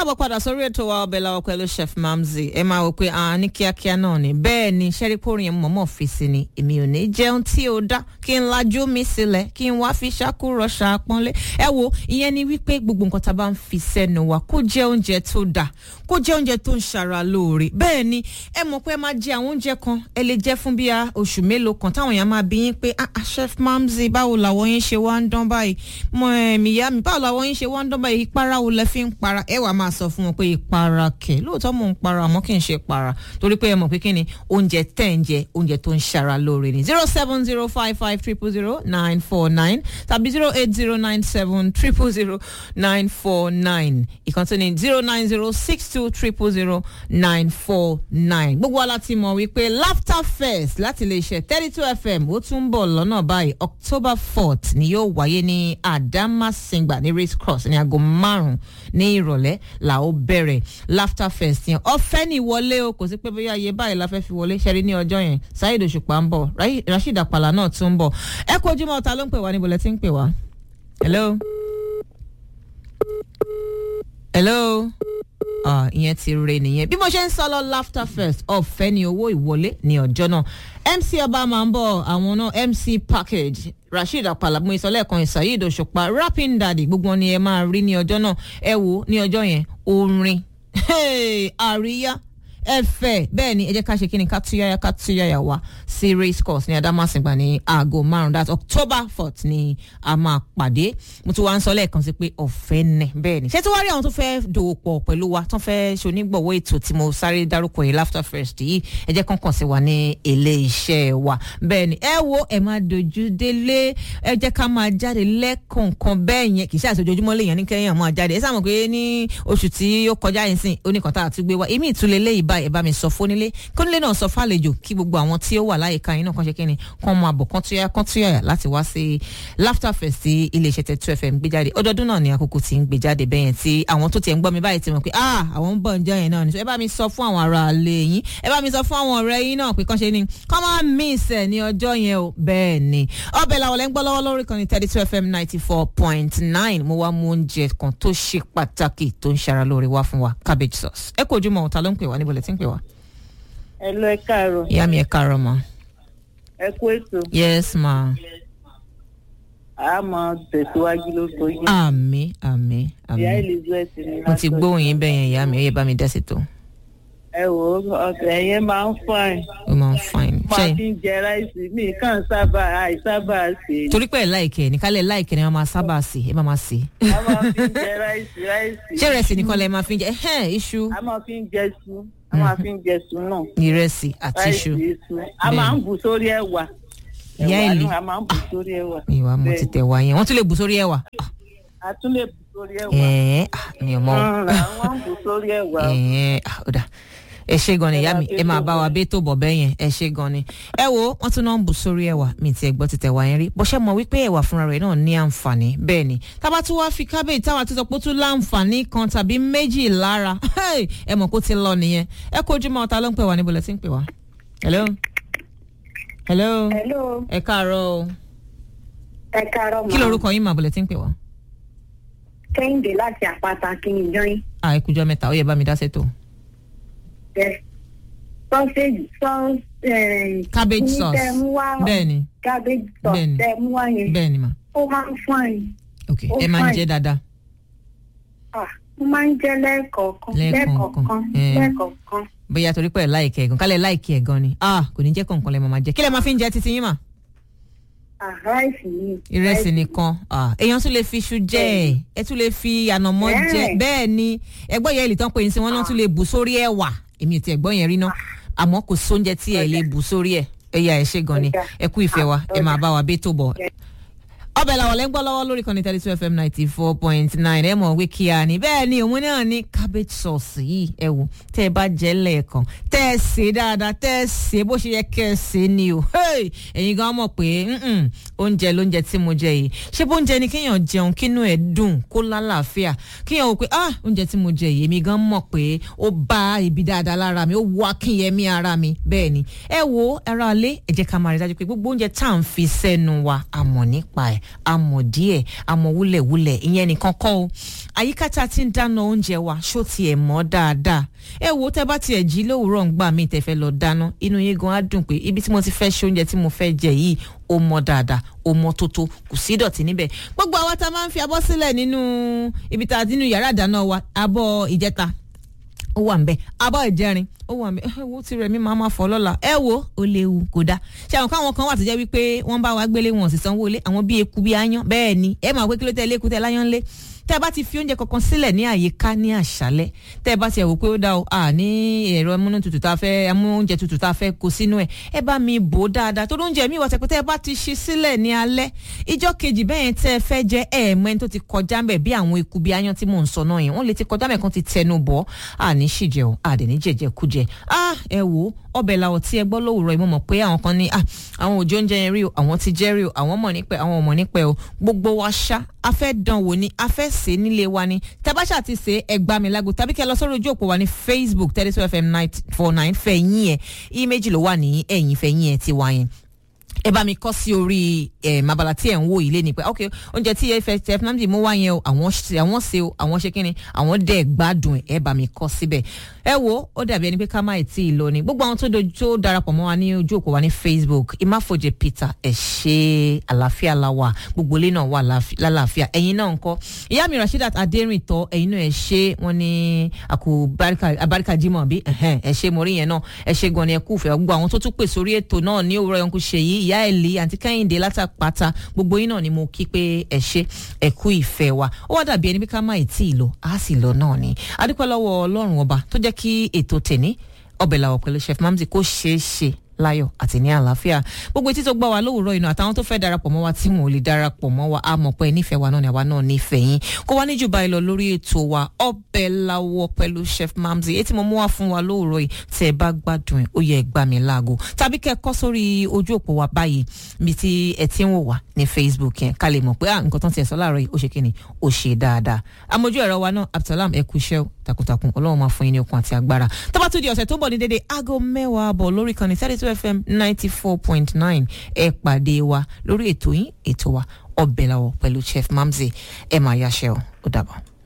káàbọ̀ padà sórí ètò wa ọbẹ̀ làwọn pẹ̀lú chef mamzi ẹ máa wò pé à ní kíákíá náà ni bẹ́ẹ̀ ni sẹ́rípòrì yẹn mọ̀mọ́ fi sí ni èmi ò ní jẹun tí ó dá kí n lajú mi sílẹ̀ kí n wá fi ṣàkúrọ̀ ṣàpọ́nlé ẹ wo ìyẹn ni wípé gbogbo nǹkan tá a bá ń fi sẹ́nu wa kó jẹ́ oúnjẹ tó dá kó jẹ́ oúnjẹ tó ń ṣara lóore bẹ́ẹ̀ ni ẹ mọ̀ pé ẹ máa jẹ àwọn oúnjẹ kan ẹ lè jẹ fún bíi oṣù mélòó kan táwọn èèyàn máa bí yín pé ah ah chef mamzi báwo làwọn yín ṣe wá ń dán báyìí mọ ẹ̀mí ìyá mi báwo làwọn yín ṣe wá ń dán báyìí ìpara wo lẹ fi ń para ẹ wàá máa sọ fún wọn pé ìpara kẹ lóòótọ́ mò ń para àmọ́ kì í ṣe para torí pé ẹ mọ̀ pé kí ni oúnjẹ tẹ̀ ń jẹ oúnjẹ tó ń ṣara lóore ni zero seven zero five five triple zero nine four nine tàbí zero eight zero nine seven triple zero nine four nine ìkan tó ní zero nine zero six two triple zero nine four nine gbogbo wa láti mọ̀ wípé laughter fest láti lè ṣe thirty two fm ó tún bọ̀ lọ́nà báyìí october fourth ni yóò wáyé ní adamasingba ní race cross ní aago márùn-ún ní ìrọ̀lẹ́ là ó bẹ̀rẹ̀ laughter fest yẹn ọ̀fẹ́ ní ìwọlé o kò sí pé bóyá iye báyìí la fẹ́ fi wọlé ṣẹ́rí ní ọjọ́ yẹn saheed òṣùpá ń bọ̀ rasheed apala náà tún ń bọ̀ ẹ kó ojúmọ́ ọ̀tá ló ń pè wá níbo lẹ ti ń pè wá. hello. hello ìyẹn ti re nìyẹn bí mo ṣe ń sọ lọ laughter fest ọ̀fẹ́ ni owó ìwọlé ní ọjọ́ náà mc ọba máa ń bọ̀ àwọn náà mc package rasheed apalamu ìsọlẹ́ẹ̀kan ìsàyíd òṣùpá rapping daddy gbogbo ni ẹ máa rí ní ọjọ́ náà ẹ wò ní ọjọ́ yẹn orin àríyá ẹfẹ bẹẹ ni ẹ jẹ ká ṣe kí ni ká túyàyà ká túyàyà wá sí race course ní adamasingba ní aago márùn that's october fourth ni a máa pàdé mo tún wá ń sọ lẹ́ẹ̀kan sí pé ọ̀fẹ́ nẹ bẹ́ẹ̀ ni ṣé tí wàá rí àwọn tó fẹ́ dòwò pọ̀ pẹ̀lú wa tó fẹ́ ṣonígbọ̀wọ́ ètò tí mo sáré dárúkọ yìí laughter first yìí ẹ jẹ́ kán kàn sí wa ní ilé iṣẹ́ wa bẹ́ẹ̀ ni ẹ wo ẹ máa dojú délé ẹ jẹ́ ká máa jáde lẹ́kọ̀ọ̀kan bẹ́ẹ̀ yẹn kì í ṣe àṣojoojúmọ́ lèèyàn ní kẹ́yìn máa jáde ẹ sáà mọ̀ pé ní oṣù tí ó kọjá yìí sìn oníkàntà àti gbé wa èmi ìtúlẹ̀ lẹ́yìn báyìí ẹ bá mi sọ fónílé kónílé náà sọ fàlejò kí gbogbo àwọn tí ó wà láyìíká yín náà kàn ṣe kí ni kàn máa bọ̀ kàn túyà kàn túyà láti wá sí laughter fest tí iléeṣẹ́ tẹ̀ two fm gbé jáde ọdọọdún náà ni àkókò tí ń gbé jáde bẹ́yẹn tí àwọn tó tiẹ̀ ń gbọ́ mi báyìí ti mọ̀ pé ah àwọn ń bọ̀ ń jẹ́ yẹn náà ni ẹ bá mi sọ fún àwọn ará ilé yín ẹ bá mi sọ fún àwọn ọ̀rẹ́ yín náà pé kàn ṣe ni kàn máa miss ẹ̀ ní ọjọ́ yẹn o bẹ́ẹ̀ ni ọbẹ̀ làwọn lẹ́ ń gbọ́ lọ́wọ́ lórí kan ní thirty two fm ninety four point nine mo wá mú oúnjẹ kan tó ṣe pàtàkì tó ń ṣara lóore wá fún wa cabbage sauce ẹ kò ojú mọ́ ọ̀tá ló ń pè wá níbo lẹ ti ń pè wá ẹ lọ ẹ káàárọ̀. ìyá mi ẹ káàárọ̀ ma. ẹ kú ètò. yes ma. a máa tẹ̀síwájú lóko yín. àmì àmì àmì. ìyá elizabeth ni mo ti gbóhùn yín bẹ́ẹ̀ yẹn ìyá mi ó yẹ bá mi dẹ́sẹ̀ tó. ẹ wò ó ọ̀sẹ̀ yẹn máa ń fine. ó máa ń fine. máa fi ń jẹ ráìsì mi kàn sábà àìsábà sè é. torí pé ẹ láìkẹ ní kálẹ̀ láìkẹ ni wọ́n máa sábà sè é máa máa sè é. a máa fi ń jẹ ráìsì ráìsì. ṣé ìrẹsì nìkan lẹ máa fi ń jẹ ẹhẹ́n iṣu a máa fi ń jẹ su a máa fi ń jẹ su náà. ìrẹsì àti iṣu. ráìsì iṣu a máa ń bù sórí ẹ̀wà. ìyá ẹ̀wà ìlú náà a máa ń bù sórí ẹ̀wà. ìwà mo ti tẹ̀ wá yẹn wọ́n tún lè bù sórí ẹ̀wà. a tún lè bù sórí ẹ̀wà. ẹ̀ẹ́ mi ò mọ̀ o. wọ́n ń bù sórí ẹ̀wà. ẹ̀ẹ́ ó dà ẹ ṣe gan ni ìyá mi ẹ máa bá wa bí tó bọ̀ bẹ́ẹ̀ yẹn ẹ ṣe gan ni. ẹ wo wọn tún náà ń bù sórí ẹwà mi ti ẹgbọ́ ti tẹ̀wá yẹn rí bó ṣe mọ̀ wípé ẹwà fúnra rẹ̀ náà ní àǹfààní bẹ́ẹ̀ ni tábà tún wáá fi kábíyèsí táwa ti sọ pé ó tún láǹfààní kan tàbí méjì lára ẹ mọ̀ kó ti lọ nìyẹn ẹ kó ojúmọ́ ọ̀tá ló ń pè wá níbo lẹ ti ń pè wá. hello. hello. hello ẹ káàárọ̀ o ẹ káàárọ̀ mọ́ kí lorúkọ yín mà bó lẹ ti ń pè wá. kẹ́hìndé láti àpáta kí ni jọyìn. à ẹ kújọ mẹ́ta ó yẹ bá mi dá sẹ́tò. sausage sauce. cabbage sauce bẹ́ẹ̀ ni cabbage sauce Bẹ́ẹ̀ni. tẹ mú wá yẹn bẹ́ẹ̀ ni mà ó máa ń fine. ok Ó ẹ máa ń fine. jẹ dáadáa. Ah, ó máa ń jẹ́ lẹ́ẹ̀kọ̀ọ̀kan Lẹ́ẹ̀kọ̀ọ̀kan. lẹ́ẹ̀kọ̀ọ̀kan Eh. lẹ́ẹ̀kọ̀ọ̀kan. bóyá torí pé ẹ láìkẹ ẹ̀gàn kálẹ̀ láìkẹ ẹ̀gàn ni ah kò ní jẹ́ kọ̀ọ̀kan lẹ́ máa jẹ kí lẹ́ máa fi ń jẹ títí yín mà. Ah, ráìsì yìí. ìrẹsì nìkan ah èèyàn tún lè fi iṣu jẹ ẹ ẹ tún lè fi ànàmọ́ jẹ Bẹ́ẹ̀. bẹ́ẹ̀ ni ẹgbọ́n yẹn lè tán pé ní wọ́n náà tún lè bù sórí ẹ̀wà èmi ò ti ẹ̀gbọ́n yẹn rí ná àmọ́ kò sóúnjẹ tí ẹ lè bù sórí ẹ̀ ẹ̀yà ẹ̀ ṣe gan ni Ọ̀dà. ẹ kú ìfẹ́ wa ẹ máa bá wa bẹ́ tó bọ̀ Ọ̀dà. ọbẹ̀ làwọn lẹ́ ń gbọ́ lọ́wọ́ lórí kan ní thirty two fm ninety four point nine ẹ mọ̀ wí kíá ni bẹ́ẹ̀ ni òun náà ní cabbage sauce yìí ẹ wò tẹ́ ẹ bá jẹ́ lẹ́ẹ̀kan tẹ́ ẹ sè é dáadáa tẹ́ ẹ sè é bó ṣe yẹ kẹ́ ẹ sè é ni o Hey! ẹ̀yin gan mọ̀ pé mm-mm, oúnjẹ lóúnjẹ tí mo jẹ yìí ṣé bóúnjẹ ni kéèyàn jẹun kínú ẹ̀ dùn kó lálàáfíà kéèyàn wò pé ah oúnjẹ tí mo jẹ yìí èmi gan mọ̀ pé ó bá ibi dáadáa lára mi ó wọ akínyẹmí ara mi bẹ́ẹ̀ ni ẹ wo ẹ̀rọ alẹ́ ẹ jẹ́ ká máa rí dájú pé gbogbo oúnjẹ tá à ń fi sẹ́nu wa a mọ̀ nípa ẹ̀ àmọ̀ díẹ̀ àmọ̀ wúlẹ̀wúlẹ̀ ìyẹn nìkan kọ́ o àyíká tá a ti ń dáná oúnjẹ wa ṣó tiẹ̀ mọ́ dáadáa ẹ wo tẹ bá tiẹ̀ jí lówùúrọ̀ ń gbà mí tẹ fẹ́ lọ dáná inú yín gan á dùn pé ibi tí mo ti fẹ́ ṣe oúnjẹ tí mo fẹ́ jẹ yìí ó mọ́ dáadáa ó mọ́ tótó kò sí ìdọ̀tí níbẹ̀ gbogbo àwa tá a máa ń fi abọ́ sílẹ̀ nínú ibi tá a nínú yàrá ìdáná wa abọ́ ìjẹta ó wà nbẹ abọ́ ìjẹrin ó wà nbẹ ẹ wo ti rẹ̀ mi máa ma fọ́ lọ́la ẹ wo ó léwu kò dáa ṣé àwọn káwọn kan wà tó jẹ́ wípé wọ́n bá wa gbélé wọn sì sanwó ilé àwọn bíi eku bíi aáyán bẹ́ẹ̀ ni ẹ máa pé kí ló tẹ́ ilé eku tẹ́ láyán lé tẹ́ ẹ bá ti fi oúnjẹ kankan sílẹ̀ ní àyíká ní àṣálẹ́ tẹ́ ẹ bá ti ẹ̀ wò pé ó dá o à ní ẹ̀rọ amúnútutù tá a fẹ́ amúnújẹ tutù tá a fẹ́ kó sínú ẹ̀ ẹ bá mi bò ó dáadáa tó lóúnjẹ mi wà tẹ́ pé tẹ́ ẹ bá ti ṣí sílẹ̀ ní alẹ́ ìjọ́ kejì bẹ́ẹ̀ yẹn tẹ́ ẹ fẹ́ jẹ ẹ̀ mọ́ ẹni tó ti kọjá mbẹ̀ bí àwọn eku bí aáyán tí mò ń sọ náà yẹn wọ́n lè ti kọjá mbẹ̀ kan ti tẹnu bọ̀ àní ṣìjẹ o àdẹ̀ní jẹjẹ kújẹ ah ẹ wò ọbẹ̀ làwọ̀ tí ẹ gbọ́ lówùrọ̀ yìí mo mọ̀ pé àwọn kan ní ah àwọn òjò oúnjẹ yẹn rí o àwọn ti jẹ́ rí o àwọn mọ̀ nípẹ́ àwọn ò mọ̀ nípẹ́ o gbogbo wa ṣá a fẹ́ dán wò ni a fẹ́ sè é nílé wa ni tabasha ti sè é ẹgbà mi lágbo tàbí kẹ́ lọ sórí ojú òpó wa ní facebook thirty two fm nine four nine fẹ̀yìn ẹ̀ iye méjì ló wà ní ẹ̀yìn fẹ̀yìn ẹ̀ ti wá yẹn ẹ bá mi kọ́ sí orí ẹ̀ mabala tí ẹ̀ ń wò yìí lé ní pé ok oúnjẹ tí ẹ fẹ́ tẹ fúnnámdì mú wá yẹn o àwọn ṣe àwọn ṣe o àwọn ṣe kíni àwọn dẹ̀ gbádùn ẹ̀ ẹ bá mi kọ́ síbẹ̀ ẹ wo ó dàbí ẹni pé ká má ì tí ì lọ ni gbogbo àwọn tó dojú tó darapọ̀ mọ́ wa ní ojú òpó wa ní facebook ìmáfojì peter ẹ̀ ṣe àlàáfíà la wà gbogbo ilé náà wà lálàáfíà ẹ̀yin náà ń kọ́ ìyá mi rasheedat adérìntọ́ ẹ̀yin náà ẹ̀ ṣe wọ́n ní àkó abáríkà jimoh bí ẹ̀ ṣe mo rí yẹn náà ẹ̀ ṣe gan ni ẹ kú fẹ́ gbogbo àwọn tó tún pè sórí ètò náà ní òwúrọ̀ yẹn kú ṣe yìí ìyá ẹ̀lì àti kẹ́hìndé látàpáta gbogbo yín náà ni mo kí pé ẹ ṣe ẹ kú ìfẹ́ wa ó wá dàbí ẹni bí ká má ì tí ì lọ á sì lọ náà ni adúpẹ́ lọ́wọ́ ọlọ́run ọba tó jẹ́ kí ètò tèní ọbẹ̀ làwọ̀ pẹ̀lú chef mamzi kó ṣeé ṣe láyọ̀ àti ní àlàáfíà gbogbo etí tó gbọ́ wa lówùúrọ̀ inú àtàwọn tó fẹ́ darapọ̀ mọ́ wa tí wọn ò lè darapọ̀ mọ́ wa á mọ̀ pé nífẹ̀ẹ́ wa náà ni àwa náà nífẹ̀ẹ́ yín kó wá níjù báyìí lọ lórí ètò wa ọbẹ̀ làwọ̀ pẹ̀lú chef mamzi etí mo mú wá fún wa lówùúrọ̀ yìí tẹ́ ẹ bá gbádùn ẹ̀ ó yẹ ẹ gbà mí láago tàbí kẹ́ ẹ kọ́ sórí ojú òpó wa báyìí bí tí ẹ ti ń wò wá ní facebook yẹn ká lè mọ̀ pé nǹkan tó ń tiẹ̀ sọ láàárọ̀ yìí ó ṣe kí ni ó ṣe dáadáa amójú ẹ̀rọ wa náà abdulsalam ẹ kú iṣẹ́ takuntakun ọlọ́run máa fún yín ní okun àti agbára tó bá tún di ọ̀sẹ̀ tó bọ̀ ní dédé aago mẹ́wàá bọ̀ lórí kan ní thirty two fm ninety four point nine ẹ pàdé wa lórí ètò yín ètò wa ọbẹ̀ làwọ̀ pẹ̀lú chef mamzi ẹ máa yáṣẹ́ o ó dàbọ̀.